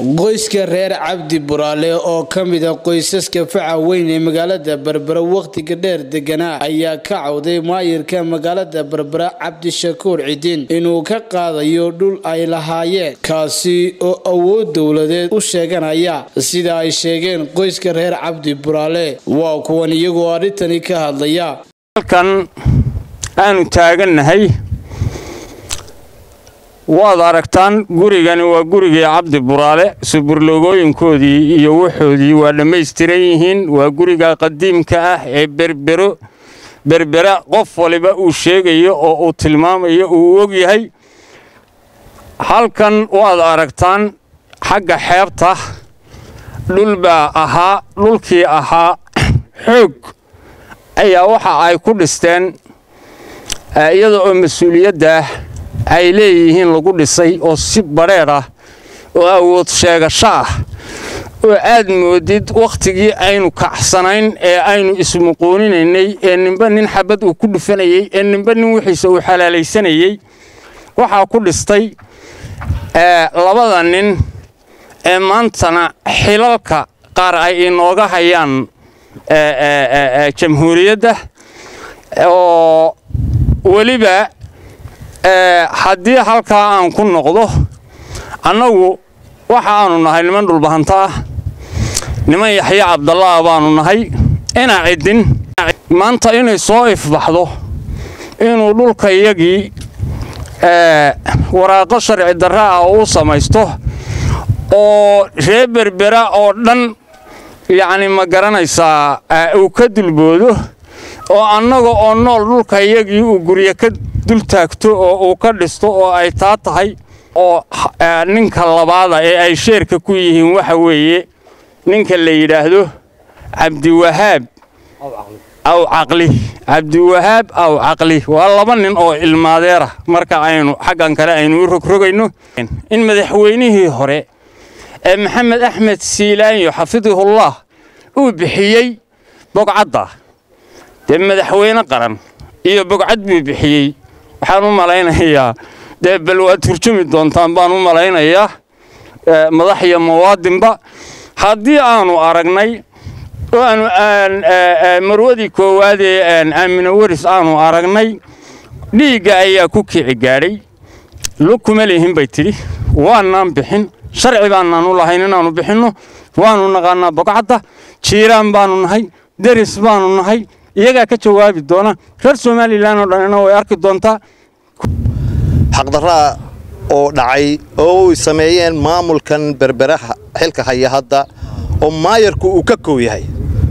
qoyska reer cabdi buraale oo ka mida qoysaska faca weyn ee magaalada berbera wakhtiga dheer deganaa ayaa ka cawday maayirka magaalada berbera cabdishakuur cidin inuu ka qaadayo dhul ay lahaayeen kaasi oo awood dowladeed u sheeganaya sida ay sheegeen qoyska reer cabdi buraale waa kuwan iyagoo arrintani ka hadlaya halkan aanu taagannahay waad aragtaan gurigani waa gurigii cabdi buraale suburloogooyinkoodii iyo waxoodii waa dhammaystiran yihiin waa guriga qadiimka ah ee berbero berbera qof waliba uu sheegayo oo uu tilmaamayo uu og yahay halkan waad aragtaan xagga xeebta dhul baa ahaa dhulkii ahaa xoog ayaa waxa ay ku dhisteen iyada oo mas-uuliyadda ay leeyihiin lagu dhisay oo si badheedh ah oo awood sheegasho ah oo aad moodid wakhtigii aynu kacsanayn ee aynu ismuquuninaynay ee ninba nin xabad uu ku dhufanayey ee ninba nin wixiisa uu xalaalaysanayey waxaa ku dhistay labada nin ee maantana xilalka qaar ay inooga hayaan jamhuuriyadda oo weliba haddii halkaa aan ku noqdo annagu waxa aanu nahay niman dhulbahanta ah niman yaxya cabdallaa baanu nahay inaa ciddin maanta inay soo ifbaxdo inuu dhulkayagii waraaqo sharci darra ah oo u samaysto oo ree berbera oo dhan yacni ma garanaysaa uu ka dulboodo oo annaga oo nool dhulkayagii uu guryo ka dul taagto oo uu ka dhisto oo ay taa tahay oo ninka labaada ee ay sheerka ku yihiin waxa weeye ninka la yidhaahdo cabdiwahaab aw caqli cabdiwahaab aw caqli waa laba nin oo ilmaadeera marka aynu xaggan kale aynu u rogrogayno in madaxweynihii hore ee maxamed axmed siilaanyo xafidahullah uu bixiyey bogcadda dee madaxweyne qaran iyo bogcad buu bixiyey waxaan u malaynayaa dee bal waad turjumi doontaan baan u malaynayaa madax iyo muwaadinba haddii aanu aragnay oo aanu marwadii koowaad ee aamino waris aanu aragnay dhiigga ayaa ku kici gaadhay lug kuma lihin bay tidhi waanaan bixin sharci baanaan u lahayn inaannu bixinno waannu naqaannaa bogcadda jiiraan baannu nahay deris baannu nahay iyagaa ka jawaabi doona reer somalilan oo dhanina way arki doontaa xaqdarraa oo dhacay oo ay sameeyeen maamulkan berberaha xilka haya hadda oo maayarku uu ka kow yahay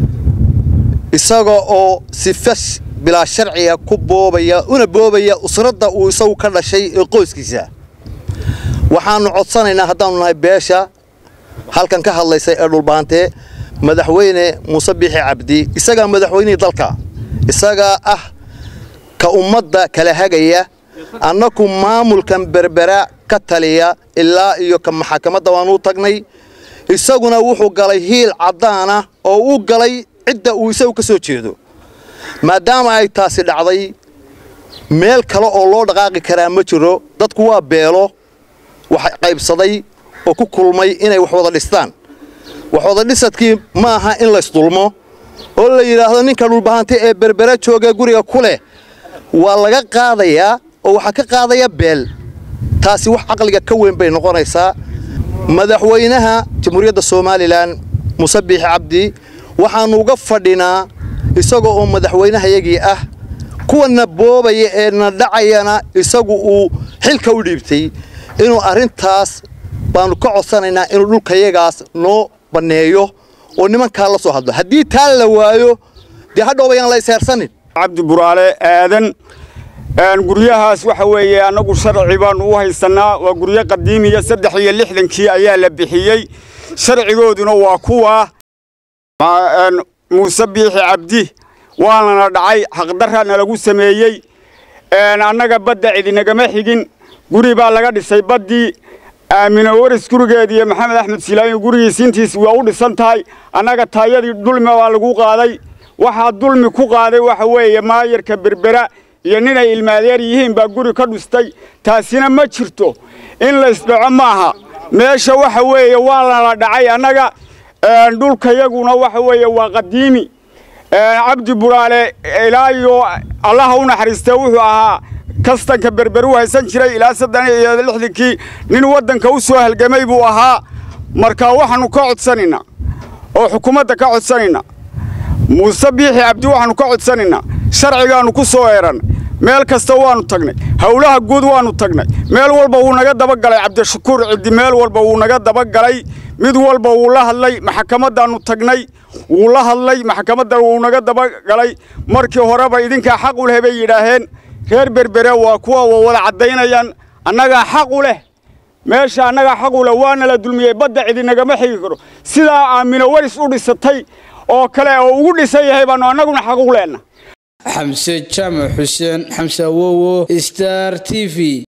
isaga oo sifa bilaa sharciga ku boobaya una boobaya usradda uu isagu ka dhashay ee qoyskiisa waxaannu codsanaynaa haddaannu nahay beesha halkan ka hadlaysa ee dhulbaantee madaxweyne muuse biixi cabdi isagaa madaxweynihii dalka isagaa ah ka ummadda kala hagaya annaku maamulkan berbera ka taliya ilaa iyo ka maxakamadda waanuu tagnay isaguna wuxuu galay hiil caddaana oo u galay cidda uu isagu ka soo jeedo maadaama ay taasi dhacday meel kale oo loo dhaqaaqi karaa ma jiro dadku waa beelo wax qaybsaday oo ku kulmay inay wax wada dhistaan wax wada dhisadkii ma aha in laysdulmo oo la yidhaahdo ninka dhulbahanta ee berbera jooga guriga ku leh waa laga qaadayaa oo waxaa ka qaadaya beel taasi wax caqliga ka weyn bay noqonaysaa madaxweynaha jamhuuriyadda somalilan muuse biixi cabdi waxaannu uga fadhinaa isaga oo madaxweynehayagii ah kuwana boobaya ee na dhacayana isagu uu xilka u dhiibtay inuu arrintaas baannu ka codsanaynaa inuu dhulkayagaas noo banneeyo oo nimankaa la soo hadlo haddii taa la waayo dee hadhooba yaan la isheersanin cabdi buraale aadan guryahaas waxa weeye annagu sharci baannu u haysannaa waa guryo qadiimiya saddex iyo lixdankii ayaa la bixiyey sharcigooduna waa kuwa muuse biixi cabdi waanana dhacay xaqdarrana lagu sameeyey annaga badda cidinagama xigin guri baa laga dhisay baddii aamino waris gurigeed iyo maxamed axmed silaayo gurigiis intiis waa u dhisan tahay annaga taayadii dulmi baa lagu qaaday waxaa dulmi ku qaaday waxa weeye maayarka berbera iyo ninay ilmaadeer yihiin baa guri ka dhistay taasina ma jirto in laysdhaco maaha meesha waxa weeye waa lala dhacay annaga dhulkayaguna waxa weeye waa qadiimi cabdi buraale ilaa iyo allaha u naxariistee wuxuu ahaa kastanka berberu haysan jiray ilaa saddex iyo lixdankii nin waddanka u soo halgamay buu ahaa marka waxaannu ka codsanaynaa oo xukuumadda ka codsanaynaa muuse biixi cabdi waxaannu ka codsanaynaa sharcigaannu ku soo eeran meel kasta waannu tagnay howlaha guud waannu tagnay meel walba wuu naga dabagalay cabdishakuur ciddi meel walba wuu naga dabagalay mid walba wuu la hadlay maxkamaddaannu tagnay wuu la hadlay maxkamaddan wuu naga dabagalay markii horeba idinkaa xaq u leh bay yidhaaheen reer berbere waa kuwa wa wada caddaynayaan annagaa xaq u leh meesha annagaa xaq u leh waana la dulmiyey badda cidinagama xigi karo sidaa aamino waris u dhisatay oo kale oo ugu dhisan yahay baannu annaguna xaq u leenna xamse jaamac xuseen xamse awowo star t v